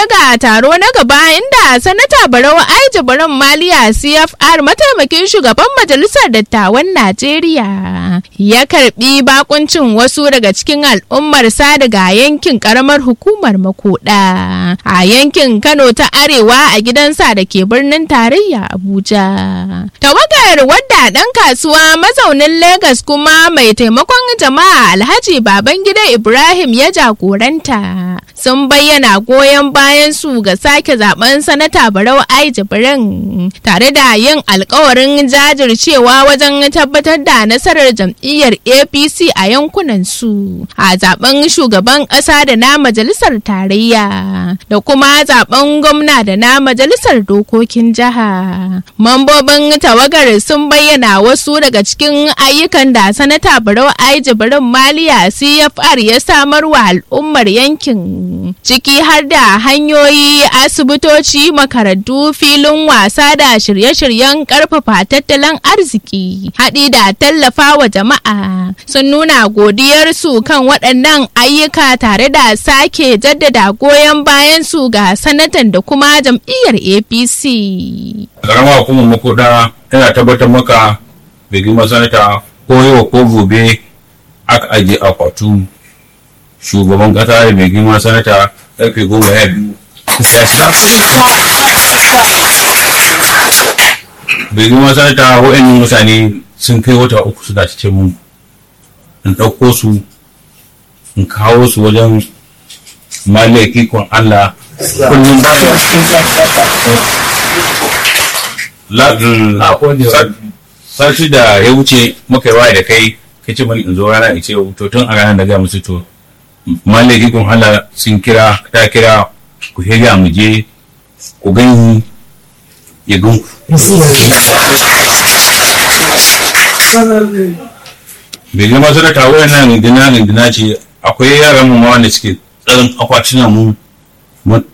ga taro na gaba inda sanata Barau Aiji Baran Maliya CFR mataimakin shugaban majalisar dattawan Najeriya ya karbi bakuncin wasu daga cikin al'ummar sa daga yankin karamar hukumar makoda a yankin Kano ta Arewa a gidansa da ke birnin tarayya Abuja. Tawagar wadda ɗan kasuwa mazaunin Legas kuma mai taimakon jama'a Alhaji Babangida Ibrahim ya jagoranta sun bayyana goyon bayan su ga sake zaben sanata Barau Ai Jibrin tare da yin alkawarin jajircewa wajen tabbatar da nasarar jam'iyyar APC a yankunan su a zaben shugaban ƙasa da na majalisar tarayya da kuma zaben gwamna da na majalisar dokokin jiha. Mambobin tawagar sun bayyana wasu daga cikin ayyukan da sanata Barau Ai Jibrin Maliya CFR ya samar wa al'ummar yankin ciki har da hanyoyi asibitoci makarantu filin wasa da shirye-shiryen karfafa tattalin arziki haɗi da tallafa wa jama'a sun nuna godiyarsu kan waɗannan ayyuka tare da sake jaddada goyon bayan su ga sanatan da kuma jam'iyyar apc karama hukumar makoda tana tabbatar maka bai girma sanata ko yau ko gobe aka ajiye akwatu shugaban kasa da mai girma sanata karfe goma ya biyu bai girma sanata wa'annan mutane sun kai wata uku suna cikin mun in ɗauko su in kawo su wajen malai ikon Allah kullum sati da ya wuce muka yi waya da kai ka ce mani in zo rana in ce to tun a ranar da ga musu to malai ikon Allah sun kira ta kira ku hega mu je ku gani ya gan ku bai girma su da tawo nan gina gina ce akwai yaran mu ma wanda suke tsarin akwatunan mu